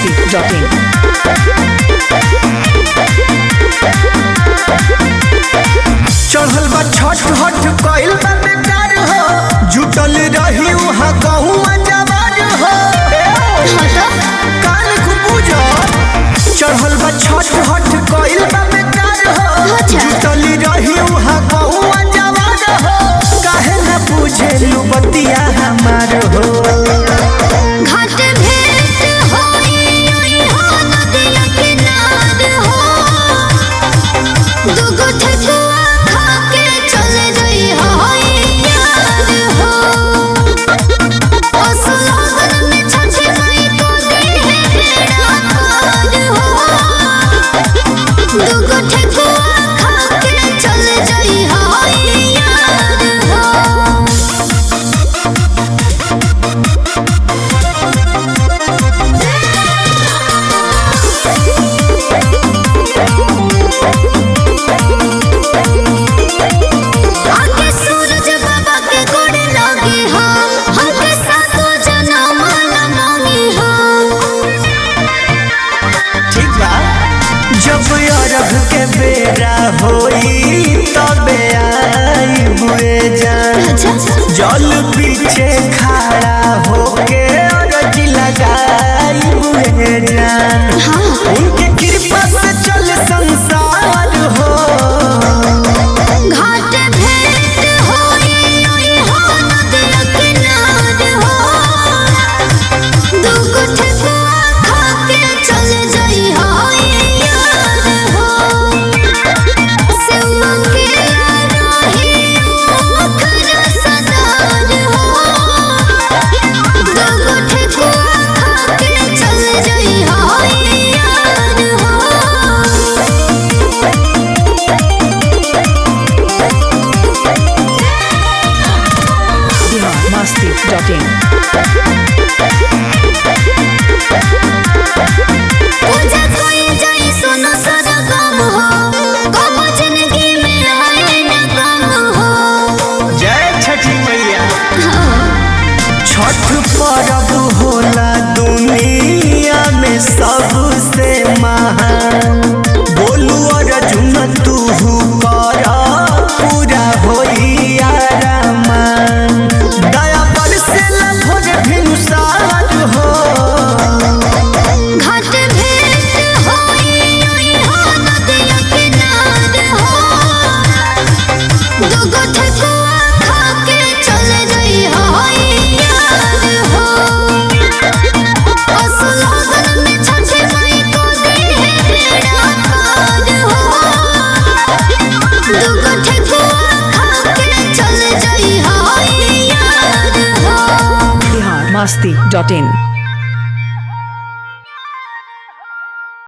biharmasti.in चढ़ल बा छठ हठ कइल बा बेकार हो जुटल रही उहाँ गहुआ जवार हो कान को पूजा चढ़ल बा छठ हठ कइल बा बेकार हो जुटल रही उहाँ गहुआ जवार हो काहे न पूछे लू बतिया हमार हो घाट भेंट होई ओई हो नदिया किनार हो दुगो ठेकुआ खा के चले जाई होई यार हो असलगन में छठी माई को दी है बेड़ा पार हो दुगो ठेकुआ खा के चले जाई होई यार हो आके सूरज बाबा के गोड़ लागे हम हमके सातो जन्म ला मांगे हम ठीक बा जब अरब के बेरा होई तबे आई हुए जान अच्छा जल पीछे खड़ा होके अरज लगाई हुए जान हाँ उनके कृपा से चल संसार हो घाट भेंट होई ओई हो नदिया किनार हो दुगो ठेकुआ खा के चले जाई होई यार हो सेवा के रही ओखर सदार हो दुगो ठेकुआ खा के चले जाई होई यार हो biharmasti.in पूजा कोई जाई सुनो सदा गम हो गम जिंदगी में आए न गम हो जय छठी मैया छठ पर्व होला दुनिया में सबसे महान बोलू अर्जुन तू कर पूरा होई आरामान दया पर से भोज भिनुसार हो घाट भेंट होई ओई हो नदिया किनार हो दुगो ठेकुआ खा के चले जाई होई यार हो असलगन में छठी माई को दी है बेड़ा पार हो दुगो ठेकुआ खा के चले जाई होई यार हो biharmasti.in